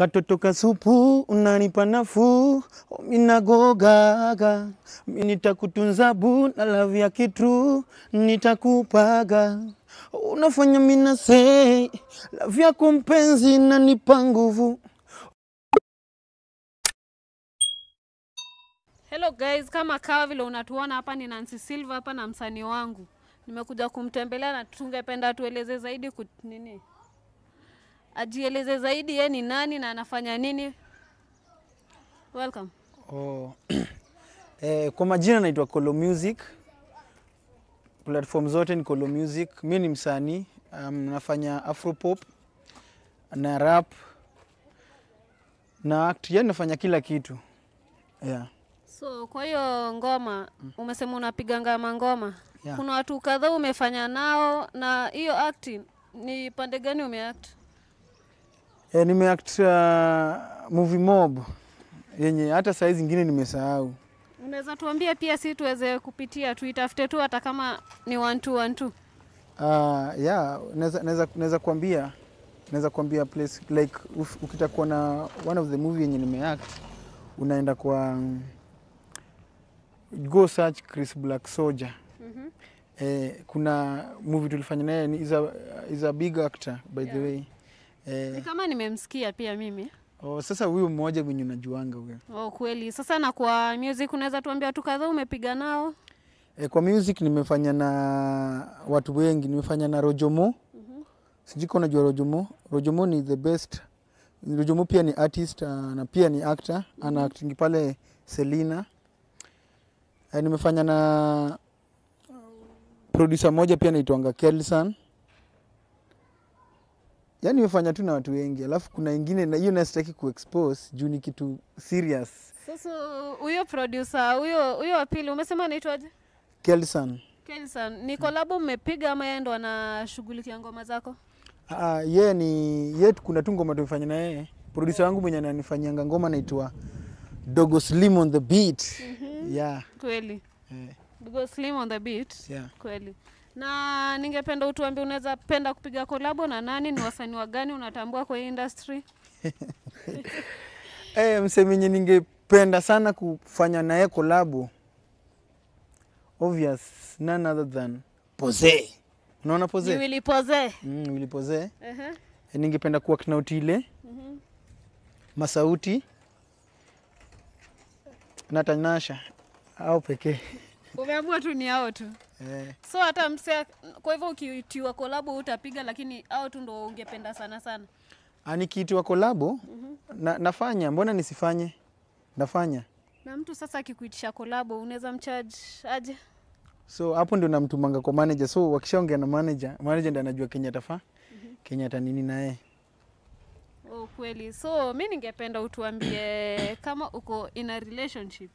Katoto kasupu unanipa nafuu, minagogaga nitakutunza bu na love ya kitu nitakupaga, unafanya mina say love yako mpenzi nanipa nguvu. Hello guys, kama kawa vile unatuona hapa ni Nancy Silva hapa na msanii wangu. Nimekuja kumtembelea na tungependa tueleze zaidi kut, nini? Ajieleze zaidi ye ni nani na anafanya nini. Welcome. Oh. eh, kwa majina naitwa Kolo Music. Platform zote ni Kolo Music. Mi ni msanii um, nafanya afropop na rap na act, yani nafanya kila kitu yeah. So kwa hiyo ngoma umesema unapiga ngama ngoma. Yeah. Kuna watu kadhaa umefanya nao na hiyo acting ni pande gani umeact? Eh, nimeact uh, movie mob yenye hata saa zingine nimesahau. Unaweza tuambia pia si tuweze kupitia tuitafute tu hata kama ni one two one two. Uh, yeah, naweza naweza naweza kuambia naweza kuambia place like uf- ukitaka kuona one of the movie yenye nimeact unaenda kwa um, go search Chris Black Soldier. Mhm. Eh, kuna movie tulifanya naye ni is a, is a big actor by the Yeah. way. Ni Eh, kama nimemsikia pia mimi. oh, sasa huyo mmoja mwenye unajuanga huyo. Oh, kweli. Sasa na kwa music unaweza tuambia watu kadhaa umepiga nao? E, kwa music nimefanya na watu wengi, nimefanya na Rojomo. Sijui kama unajua Rojomo. Rojomo ni the best. Rojomo pia ni artist uh, na pia ni actor, ana acting pale Selina. E, nimefanya na producer moja pia naitwanga Kelson. Yaani nimefanya tu na watu wengi, alafu kuna ingine na hiyo nasitaki kuexpose juu ni kitu serious. Sasa huyo producer huyo huyo wa pili umesema anaitwaje? Kelson. Kelson, ni kolabo mmepiga ama yeye ndo anashughulikia ngoma zako? Ah, yeye ni yeye, kuna tu ngoma tumefanya na yeye. Producer wangu mwenye ananifanyianga ngoma naitwa Dogo Slim on the beat. Yeah. Kweli. Eh, Go slim on the beat. yeah. Kweli. Na ningependa utuambie unaweza penda kupiga kolabo na nani? Ni wasanii wa gani unatambua kwa hii industry? Eh, msemenye ningependa sana kufanya naye kolabo. Obvious, none other than Pose. Unaona Ni Pose? Willy Pose. Mm, Willy Pose. Ehe. Eh, ningependa kuwa na Utile, Mhm. Masauti na Tanasha au pekee. Umeamua tu ni hao tu. Eh. So hata mse, kwa hivyo ukiitiwa kolabo utapiga, lakini hao tu ndo ungependa sana sana. Ah, nikiitwa kolabo na, nafanya, mbona nisifanye? Nafanya. Na mtu sasa akikuitisha kolabo unaweza mcharge aje? So hapo ndio namtumanga kwa manager. So wakishaongea na manager, manager ndio anajua Kenya atafaa Kenya atanini na yeye. Oh, kweli. So mi ningependa utuambie kama uko in a relationship.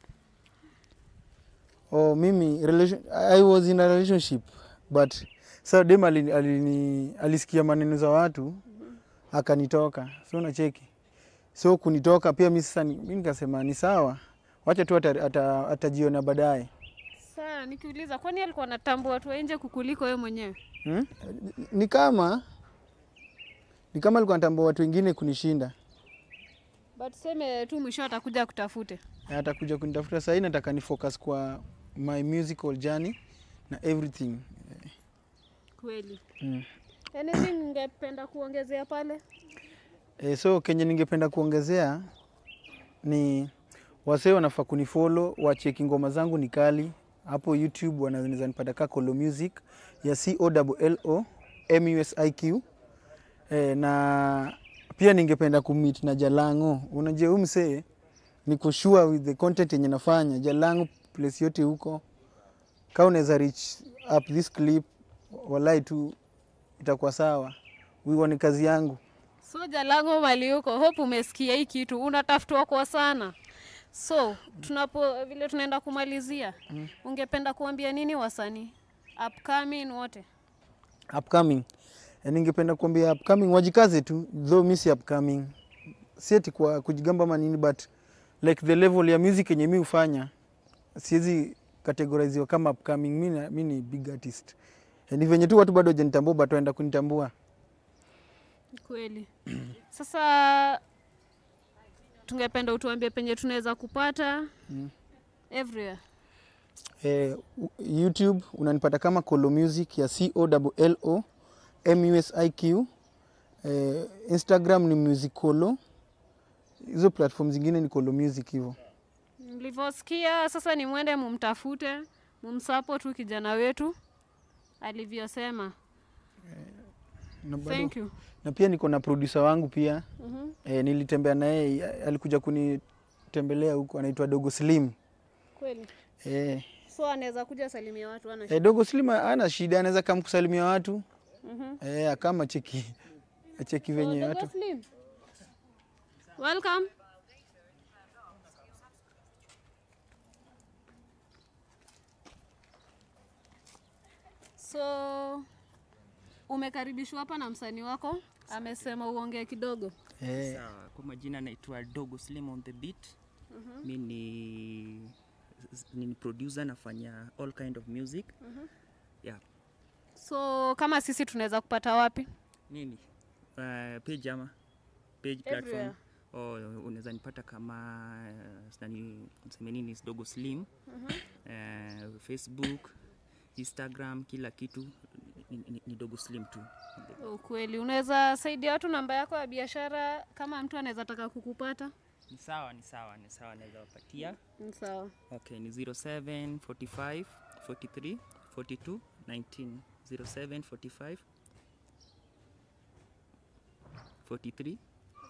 Oh, mimi relation, I was in a relationship but so dem alini, alini, alisikia maneno za watu akanitoka. So unacheki. So kunitoka pia mimi sasa ni- mimi nikasema ni sawa. Wacha tu ata- ata- atajiona baadaye. Sasa nikiuliza, kwani alikuwa anatambua watu wa nje kukuliko wewe mwenyewe? Hmm? Ni kama ni kama alikuwa anatambua watu wengine kunishinda. But seme tu mwisho atakuja kutafute. Na atakuja kunitafuta sahii, nataka ni focus kwa my musical journey na everything. Kweli. Mm. Anything ungependa kuongezea pale? E, so kenye ningependa kuongezea ni wasee wanafaa kunifollow, wacheki ngoma zangu ni kali hapo YouTube, wanaweza nipata ka Kolo Music ya C O L L O M U S I Q. E, na pia ningependa kumit na Jalango. Unajua huyu msee niko sure with the content yenye nafanya Jalango place yote huko, kama unaweza reach up this clip, walai tu itakuwa sawa. Huo ni kazi yangu. Soja langu mali huko, hope umesikia hii kitu, unatafutwa kwa sana. So tunapo vile tunaenda kumalizia, ungependa kuambia nini wasanii upcoming wote? upcoming Eh, ningependa kuambia upcoming wajikaze tu though mi si upcoming si ati kwa kujigamba ama nini but like the level ya music yenye mi hufanya siwezi categoriziwa kama upcoming mi, na- mi ni big artist Eh, ni venye tu watu bado hajanitambua but waenda kunitambua Kweli. Sasa tungependa utuambie penye tunaweza kupata Mm. everywhere. Eh, u- YouTube unanipata kama Kolo Music ya C O L L O M U S I Q. Eh, Instagram ni Music Kolo. Hizo platform zingine ni Kolo Music hivyo. Mlivyosikia sasa, ni mwende mumtafute, mumsupport huyu kijana wetu alivyosema. Na, bado, Thank you. na pia niko na producer wangu pia Mhm. eh, nilitembea naye alikuja kunitembelea huko anaitwa Dogo Slim. Kweli. Eh, So anaweza kuja salimia watu ana eh, Dogo Slim ana shida anaweza kama kusalimia watu. Mhm. Eh, akama cheki acheki venye So, watu. Dogo Slim. Welcome. So umekaribishwa hapa na msanii wako, amesema uongee kidogo. Eh, Sawa, kwa majina naitwa Dogo Slim on the beat. Mi ni, ni producer nafanya all kind of music. Yeah. So kama sisi tunaweza kupata wapi? Nini? Uh, page ama page platform. Everywhere. Oh, unaweza nipata kama uh, nani niseme nini is Dogo Slim. Uh, Facebook, Instagram, kila kitu ni, ni, ni Dogo Slim tu. Ukweli, unaweza saidia watu namba yako ya biashara kama mtu anaweza taka kukupata? Ni sawa, ni sawa, ni sawa naweza wapatia. Ni Sawa. Okay, ni 07 45 43 42 19 07 45 43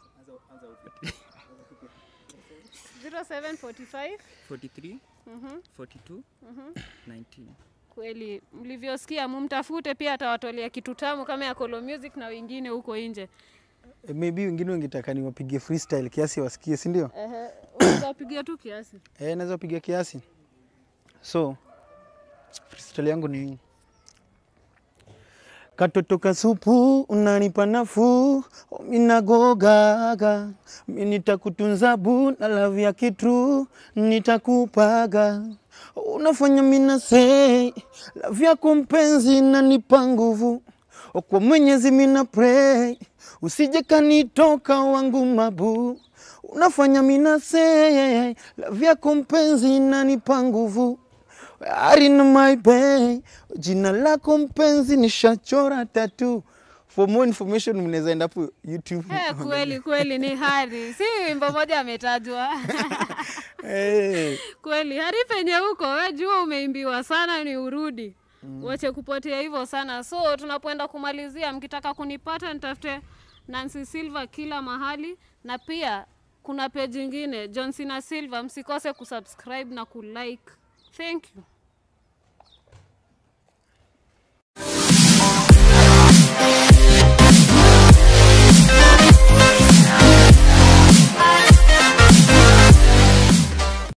0745 43 Mhm. 42 19 Kweli mlivyosikia, mumtafute pia, atawatolea kitu tamu kama ya Kolo Music na wengine huko nje. eh, maybe wengine wangetaka niwapige freestyle kiasi wasikie, si ndio? Ehe, unaweza pigia tu kiasi. Eh, naweza piga kiasi. So freestyle yangu ni katoto kasupu unanipa nafuu minagogaga mi nitakutunza bu na lavu ya kitu nitakupaga unafanya mina sei lavu yako mpenzi nanipa nguvu kwa mwenyezi mina pray usije kanitoka wangu mabu unafanya mina sei lavu yako mpenzi nanipa nguvu Arin my bay, jina lako mpenzi nishachora tatu. For more information mnaweza enda hapo YouTube. Eh, kweli kweli ni Hari, si wimbo moja ametajwa. Eh, Kweli Hari, penye huko we jua umeimbiwa sana, ni urudi wache kupotea hivyo sana. So tunapoenda kumalizia, mkitaka kunipata nitafute Nancy Silva kila mahali, na pia kuna page ingine John Cena Silva, msikose kusubscribe na kulike. Thank you.